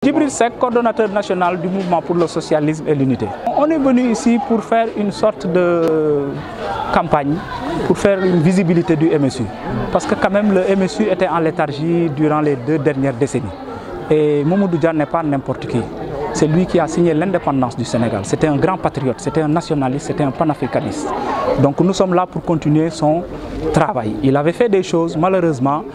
Djibril Seck, coordonnateur national du mouvement pour le socialisme et l'unité. On est venu ici pour faire une sorte de campagne, pour faire une visibilité du MSU. Parce que quand même le MSU était en léthargie durant les deux dernières décennies. Et Mamoudou Dia n'est pas n'importe qui. C'est lui qui a signé l'indépendance du Sénégal. C'était un grand patriote, c'était un nationaliste, c'était un panafricaniste. Donc nous sommes là pour continuer son travail. Il avait fait des choses, malheureusement,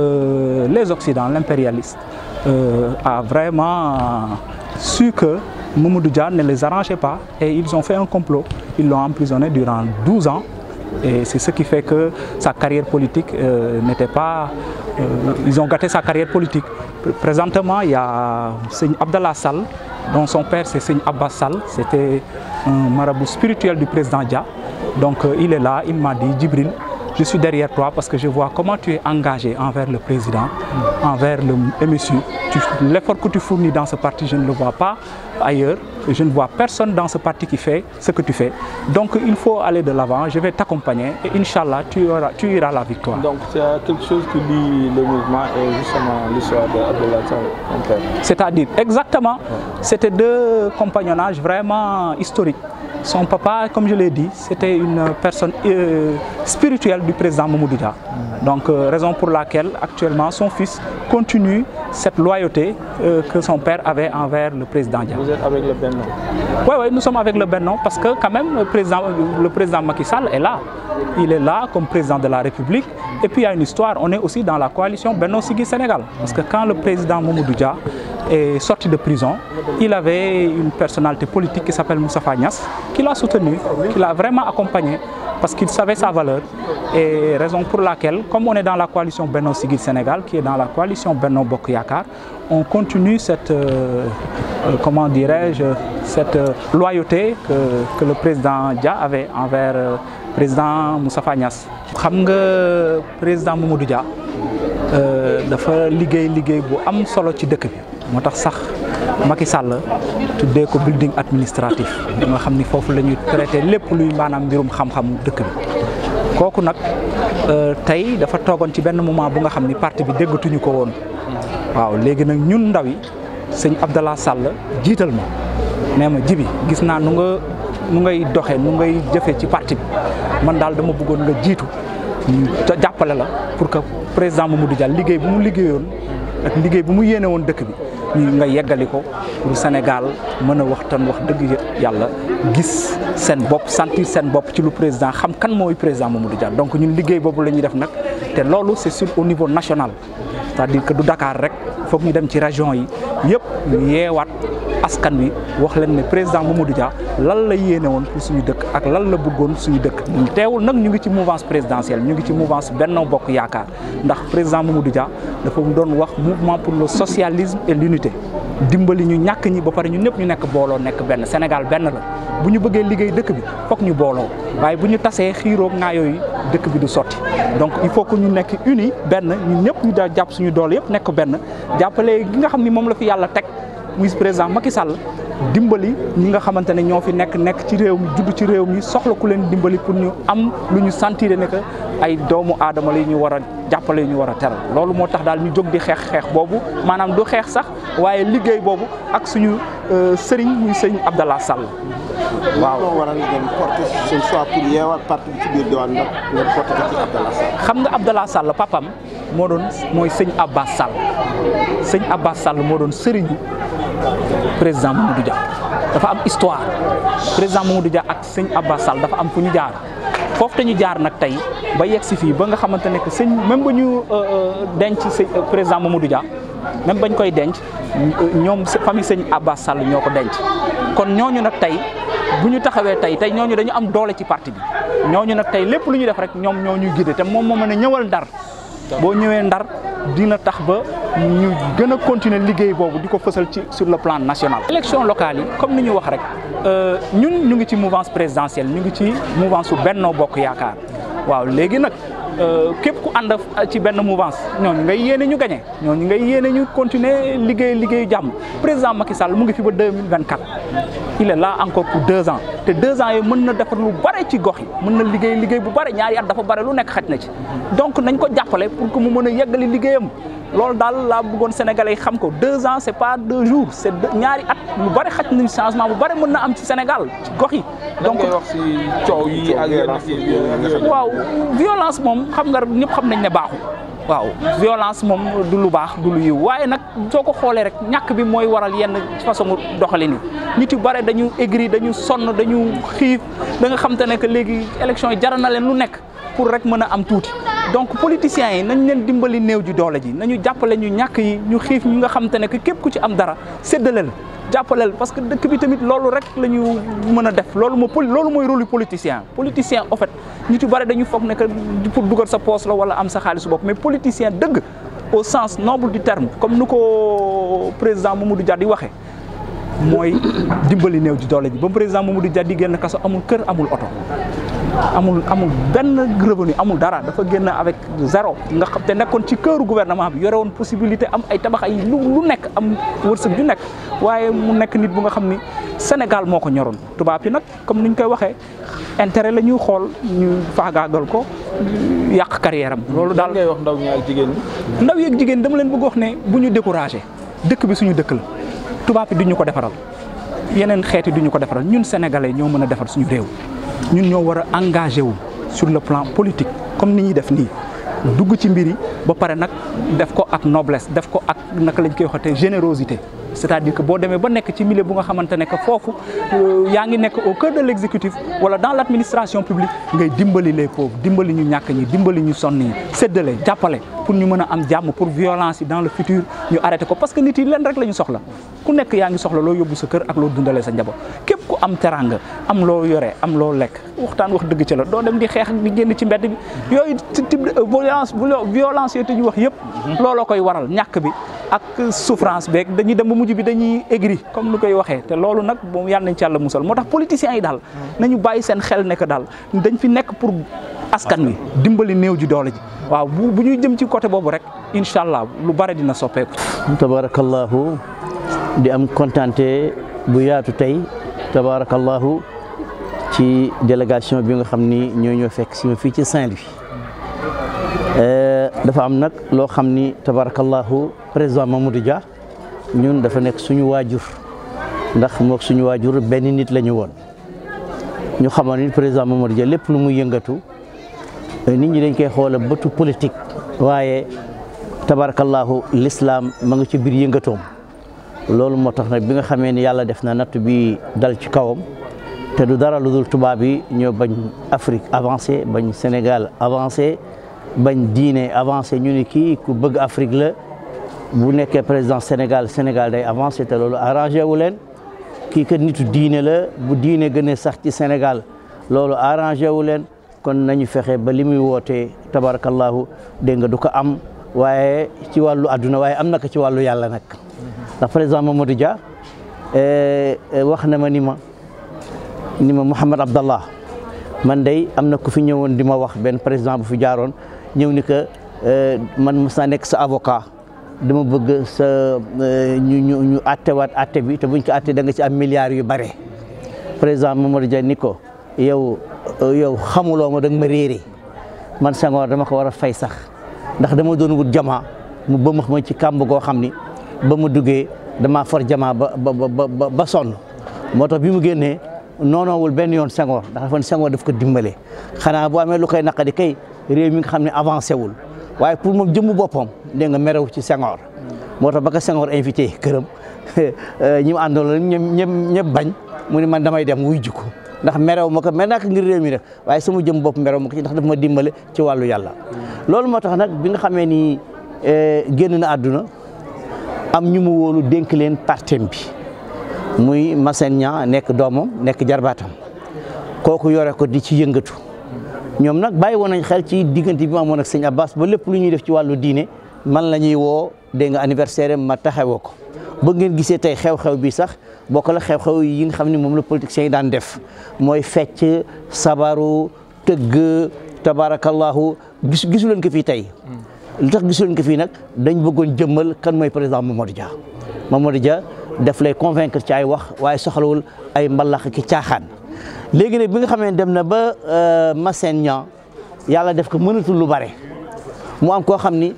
euh, les Occidents, l'impérialiste, euh, a vraiment su que Mamoudou Dia ne les arrangeait pas et ils ont fait un complot. Ils l'ont emprisonné durant 12 ans et c'est ce qui fait que sa carrière politique euh, n'était pas... euh, ils ont gâté sa carrière politique. Présentement, il y a Seigne Abdallah Sall, dont son père c'est Seigne Abbas Sall. C'était un marabout spirituel du président Dia. Donc euh, il est là, il m'a dit, Djibril, je suis derrière toi parce que je vois comment tu es engagé envers le président, envers le MSU. Tu- L'effort que tu fournis dans ce parti, je ne le vois pas ailleurs. Je ne vois personne dans ce parti qui fait ce que tu fais. Donc il faut aller de l'avant, je vais t'accompagner et Inch'Allah, tu, auras- tu iras à la victoire. Donc c'est quelque chose qui lie le mouvement et justement l'histoire de Abdallah Sall, mon père. C'est-à-dire, exactement, c'était deux compagnonnages vraiment historiques. Son papa, comme je l'ai dit, c'était une personne euh, spirituelle du président Mamoudou Dia. Donc, euh, raison pour laquelle actuellement son fils continue cette loyauté euh, que son père avait envers le président Dia. Vous êtes avec le Benno. Oui, oui, nous sommes avec le Benno parce que quand même le président, le président Macky Sall est là. Il est là comme président de la République. Et puis il y a une histoire, on est aussi dans la coalition Benno Sigui Sénégal. Parce que quand le président Mamoudou Dia est sorti de prison, il avait une personnalité politique qui s'appelle Moussa Niass, qui l'a soutenu, qui l'a vraiment accompagné parce qu'il savait sa valeur. Et raison pour laquelle, comme on est dans la coalition Benno Sigil Sénégal, qui est dans la coalition Benno Bokk Yakaar, on continue cette, euh, euh, comment dirais-je, cette euh, loyauté que, que le président Dia avait envers le président Moustapha Niass. xam nga président Mamadou Dia euh, dafa liggéey liggéey bu am solo ci dëkk bi moo tax sax Macky Sall tuddee ko building administratif nga xam ni foofu la ñuy traité lépp luy maanaam mbirum xam-xam dëkk bi kooku nag euh, tey dafa toogoon ci benn moment bu nga xam ni parti bi déggatuñu ko woon waaw léegi nag ñun ndaw yi sëñ Abdallah Sall jiital ma nee ma jibi gis naa nu nga nu ngay doxe nu ngay jëfe ci parti bi man daal dama bëggoon nga jiitu ñu jàppale la pour que président Mamadou Dia liggéey bu mu liggéeyoon ak liggéey bu mu yéene woon dëkk bi ñu nga yeggali ko pour Sénégal mën a waxtaan wax dëgg yàlla gis seen bopp sentir seen bopp ci lu président xam kan mooy président Mamadou Dia donc ñun liggéey boobu la ñuy def nag te loolu c'est sur au niveau national c'est-à-dire que du Dakar rek foog ñu dem ci région yi yëpp ñu yeewaat askan wi wax leen ne président Mamadou Dia lan la yéene woon pour suñu dëkk ak lan la bëggoon suñu dëkk teewul nag ñu ngi ci mouvance présidentielle ñu ngi ci mouvance Benno Bokk Yaakaar ndax président Mamadou Dia dafa doon wax mouvement pour le socialisme et l'unité dimbali ñu ñàkk ñi ba pare ñu ñëpp ñu nekk booloo nekk benn Sénégal benn la bu ñu bëggee liggéey dëkk bi foog ñu booloo waaye bu ñu tasee xiiroog ngaa yooyu dëkk bi du sotti donc il faut que ñu nekk uni benn ñun ñëpp ñu daa jàpp suñu doole yëpp nekk benn jàppale gi nga xam ni moom la fi yàlla teg muy président Macky Sall dimbali ñi nga xamante ne ñoo fi nekk nekk ci réew mi judd ci réew mi soxla ku leen dimbali pour ñu am lu ñu sentir ne que ay doomu aadama la ñu war a jàppale ñu war a teral loolu moo tax daal ñu jóg di xeex xeex boobu maanaam du xeex sax waaye liggéey boobu ak suñu sëriñ muy sëriñ Abdallah Sall waaw. moo waral ngeen porté seen choix pour yeewal parti bi ci biir diwaan ndax ngeen porté ko ci Abdallah Sall. xam nga Abdallah Sall papam moo doon mooy sëñ Abbas Sall sëñ Abbas Sall moo doon sëriñu président Mamadou Dia dafa am histoire président Mamadou Dia ak sëñ Abbas Sall dafa am fu ñu jaar foofu te ñu jaar nag tey ba yegg si fii ba nga xamante ne que sëñ même ba ñu denc sëñ président Mamadou Dia même bañ koy denc ñoom famille sëñ Abbas Sall ñoo ko denc kon ñooñu nag tey bu ñu taxawee tey tey ñooñu dañu am doole ci parti bi ñooñu nag tey lépp lu ñuy def rek ñoom ñoo ñuy guider te moom moo mën a ñëwal ndar boo ñëwee ndar dina tax ba ñu gën a continuer liggéey boobu di ko fësal ci sur le plan national. élection locale yi comme ni ñu wax rek ñun ñu ngi ci mouvance présidentielle ñu ngi ci mouvance su Benno Bokk Yaakaar waaw léegi nag képp ku ànd ci benn mouvance ñooñu ngay yéene ñu gagné ñooñu ngay yéene ñu continuer liggéey liggéeyu jàmm président Macky Sall mu ngi fi ba 2024 il est là encore pour deux ans te deux ans yi mën na defar lu bare ci gox yi mën na liggéey liggéey bu bare ñaari at dafa bare lu nekk xaj na ci donc nañ ko jàppale pour que mu mën a yeggali liggéeyam loolu daal laa bëggoon sénégalais yi xam ko deux ans c'est pas deux jours c'est ñaari at lu bari xaj nañu changement bu bari mën na am ci Sénégal ci gox yi. donc ngay wax si coow yi ak yenn waaw violence moom xam nga ñëpp xam nañ ne baaxul. waaw violence moom du lu baax du lu yiw waaye nag soo ko xoolee rek ñàkk bi mooy waral yenn façon doxalin yi nit yu bare dañu aigri dañu sonn dañu xiif da nga xam te ne que léegi élection yi jaral na leen lu nekk pour rek mën a am tuuti donc politiciens yi nañ leen dimbali néew ji doole ji nañu jàppale ñu ñàkk yi ñu xiif ñu nga xam te ne que képp ku ci am dara séddale la jàppaleel parce que dëkk bi tamit loolu rek la ñu mën a def loolu moo loolu mooy rôle politicien politicien en fait nit yu bari dañu foog ne que pour dugal sa poche la wala am sa xaalisu bopp mais politicien dëgg au sens noble du terme comme nu ko président Mamadou Dia di waxee mooy dimbali néew ji doole ji ba président Mamadou Dia di génn kaso amul kër amul oto amul amul benn revenu amul dara dafa génn avec zéro nga xam te nekkoon ci këru gouvernement bi yore woon possibilité am ay tabax ay lu lu nekk am wërsëg ju nekk waaye mu nekk nit bu nga xam ni Sénégal moo ko ñoroon tubaab yi nag comme ni ñu koy waxee intérêt la ñuy xool ñu faagaagal ko yàq carrière am. loolu daal ngay wax ndaw ñi ak jigéen ñi. ndaw yi ak jigéen dama leen bëgg wax ne bu ñu découragé dëkk bi suñu dëkk la tubaab yi duñu ko defaral yeneen xeeti duñu ko defaral ñun sénégalais ñoo mën a defar suñu réew. ñun ñoo war a engagé wu sur le plan politique comme ni ñuy def nii dugg ci mbir yi ba pare nag def ko ak noblesse def ko ak naka lañ koy waxatee générosité c'est-à-dire que boo demee ba nekk ci milieu bu nga xamante ne que foofu yaa ngi nekk au cœur de l'exécutif wala dans l'administration publique ngay dimbali les pauvres dimbali ñu ñàkk ñi dimbali ñu sonn yi séddale jàppale pour ñu mën a am jàmm pour violence yi dans le futur ñu arrêté ko parce que nit yi leen rek la ñu soxla ku nekk yaa ngi soxla loo yóbbu sa kër ak loo dundalee sa njaboot képp ku am teranga am loo yore am loo lekk waxtaan wax dëgg ci la doo dem di xeex di génn ci mbedd bi yooyu type de violence violence yooyu te ñu wax yëpp looloo koy waral ñàkk bi ak souffrance beeg dañuy dem ba mujj bi dañuy aigri comme ni koy waxee te loolu nag moom yàlla nañ ci yàlla musal moo tax politiciens yi daal nañu bàyyi seen xel nekk daal dañ fi nekk pour askan wi dimbali néew ji doole ji waaw bu bu ñuy jëm ci côté boobu rek incha allah lu bare dina soppeeku. tabarakallahu di am kontante bu yaatu tey tabarakallahu ci délégation bi nga xam ni ñoo ñoo fekk si ma fii ci Saint-Louis dafa am nag loo xam ni tabarakallahu président Mamadou Dia ñun dafa nekk suñu waajur ndax mook suñu waajur benn nit la ñu woon ñu xamoon ni président Mamadou Dia lépp lu muy yëngatu nit ñi dañ koy xoola bëtu politique waaye tabarakallahu l'islam ma nga ci biir yëngatoom loolu moo tax nag bi nga xamee ni yàlla def na natt bi dal ci kawam te du dara lu dul tubaab yi ñoo bañ Afrique avancé bañ Sénégal avancé bañ diine avancé ñu ni kii ku bëgg Afrique la bu nekkee président Sénégal Sénégal day avancé te loolu arrangé wu leen kii kat nitu diine la bu diine gën a sax ci Sénégal loolu arrangé wu leen kon nañu fexe ba li muy wootee tabarakallahu dégg nga du ko am waaye ci wàllu àdduna waaye am na ko ci wàllu yàlla nag ndax président Mamadou Dia wax na ma ni ma ni ma Mouhamed Abdallah man day am na ku fi ñëwoon di ma wax benn président bu fi jaaroon ñëw ni que man mos naa nekk sa avocat dama bëgg sa ñu ñu ñu attewaat atte bi te buñ ko atte da nga ci am milliards yu bare président Mamadou Dia ni ko yow yow xamuloo ma da nga ma réeré man Senghor dama ko war a fay sax ndax dama doon wut jamaa mu bëmax ma ci kàmb goo xam ni ba mu duggee damaa for jamaa ba ba ba ba sonn moo tax bi mu génnee noonoowul benn yoon Senghor ndax dafa Senghor daf ko dimbale xanaa bu amee lu koy naqadi kay réew mi nga xam ne avancé wul waaye pour moom jëmmu boppam dégg nga merew ci Senghor moo tax ba ko Senghor invité këram ñi mu àndoon ñëpp ñëpp ñëpp bañ mu ne man damay dem wuy jikko ndax merew ma ko mer naa ko ngir réew mi rek waaye sama jëm bopp merew ma ko ci ndax daf ma dimbale ci wàllu yàlla loolu moo tax nag bi nga xamee ni génn na àdduna am ñu mu wóolu dénk leen partem bi muy Massène Niang nekk doomam nekk jarbaatam kooku yore ko di ci yëngatu ñoom nag bàyyi woon nañ xel ci diggante bi ma amoon ak sëñ Abbas ba lépp lu ñuy def ci wàllu diine man la ñuy woo dégg nga anniversaire ma taxawoo ko ba ngeen gisee tey xew-xew bi sax bokk la xew-xew yi nga xam ne moom la politiciens yi daan def mooy fecc sabaru tëgg tabarakallahu gis gisu leen ko fii tey lu tax gisu leen ko fii nag dañ bëggoon jëmmal kan mooy président Mamadou Dia Mamadou Dia daf lay convaincre ci ay wax waaye soxlawul ay mbalax ki caaxaan léegi nag bi nga xamee dem na ba Massène Niang yàlla def ko mënatul lu bare mu am koo xam ni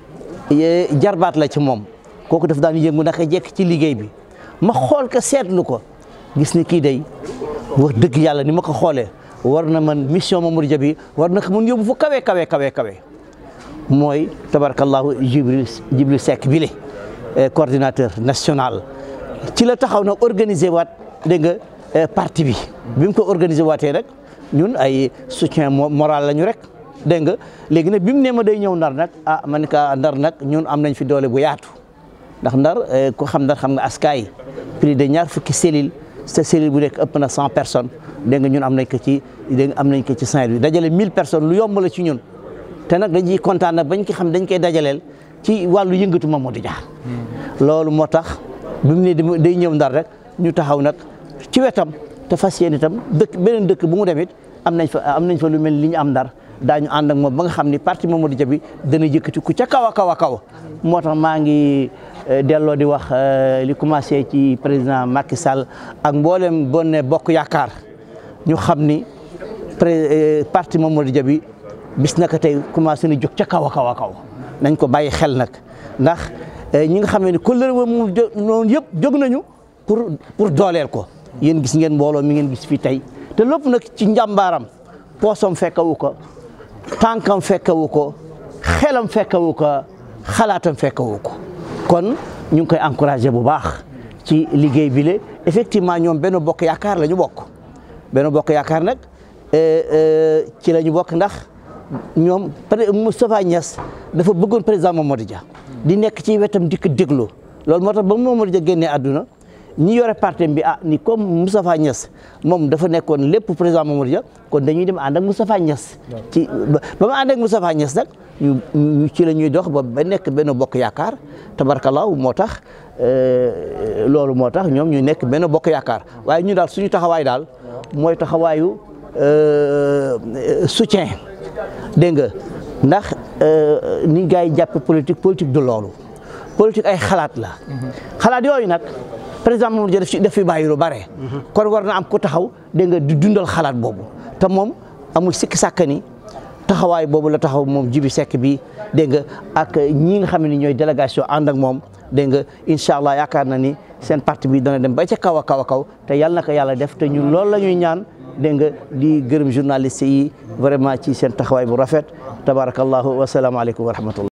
jarbaat la ci moom kooku daf daan yëngu naka jekk ci liggéey bi ma xool ko seetlu ko gis ni kii day wax dëgg yàlla ni ma ko xoolee war na man mission Mamadou Dia bi war na ko mun yóbbu fu kawe kawe kawe kawe mooy tabarakallahu Jibril Jibril Seck bi le coordinateur national ci la taxaw na organiser waat dégg nga parti bi bi mu ko organiser waatee rek ñun ay soutien moral lañu rek dégg nga léegi nag bi mu ne ma day ñëw ndar nag ah man ka ndar nag ñun am nañ fi doole bu yaatu ndax ndar ku xam ndar xam nga askaay plus de ñaar fukki cellule sa cellule bu nekk ëpp na cent personnes dégg nga ñun am nañ ko ci dégg nga am nañ ko ci Saint-Louis dajale mille personnes lu yomb la ci ñun te nag dañ ciy kontaan nag bañ ko xam dañ koy dajaleel ci wàllu yëngatu Mamadou Dia loolu moo tax bi mu ne day ñëw ndar rek ñu taxaw nag ci wetam te fas yéene itam dëkk beneen dëkk bu mu demit am nañ fa am nañ fa lu mel li ñu am ndar daañu ànd ak moom ba nga xam ni parti Mamadou Dia bi dana yëkkati ku ca kaw a kaw a kaw moo tax maa ngi delloo di wax li commencé ci président Macky Sall ak mboolem bonne bokk yaakaar ñu xam ni parti Mamadou Dia bi bis naka tey commencé na jóg ca kaw a kaw a kaw nañ ko bàyyi xel nag ndax ñi nga xam ne kóllëre moom noonu yëpp jóg nañu pour pour dooleel ko yéen gis ngeen mbooloo mi ngeen gis fii tey te lépp nag ci njàmbaaram poosam fekkawu ko tànkam fekkawu ko xelam fekkawu ko xalaatam fekkawu ko kon ñu ngi koy encouragé bu baax ci liggéey bi le effectivement ñoom benn bokk yaakaar la ñu bokk benn bokk yaakaar nag ci la ñu bokk ndax ñoom Moustapha Niass dafa bëggoon président Mamadou Dia di nekk ci wetam di ko déglu loolu moo tax ba Mamadou Dia génnee àdduna ñi yore parti bi ah ni comme Moustapha Niass moom dafa nekkoon lépp président Mamadou Dia kon dañuy dem ànd ak Moustapha Niass ci ba ma ànd ak Moustapha Niass nag ñu ci la ñuy dox ba ba nekk benn bokk yaakaar tabarkalaaw moo tax loolu moo tax ñoom ñu nekk benn bokk yaakaar waaye ñu daal suñu taxawaay daal mooy taxawaayu soutien dégg nga ndax ni gars yi jàppe politique politique du loolu politique ay xalaat la xalaat yooyu nag président Mamadou Dia daf fi daf fi bàyyi lu bare kon war na am ko taxaw dégg nga di dundal xalaat boobu te moom amul sikki sàkka ni taxawaay boobu la taxaw moom Jibi Seck bi dégg nga ak ñi nga xam ne ñooy délégation ànd ak moom dégg nga incha allah yaakaar na ni seen parti bi dana dem ba ca kaw a kaw a kaw te yàlla na ko yàlla def te ñun loolu la ñuy ñaan dégg nga di gërëm journaliste yi vraiment ci seen taxawaay bu rafet tabarakallahu wasalaamaaleykum wa rahmatullah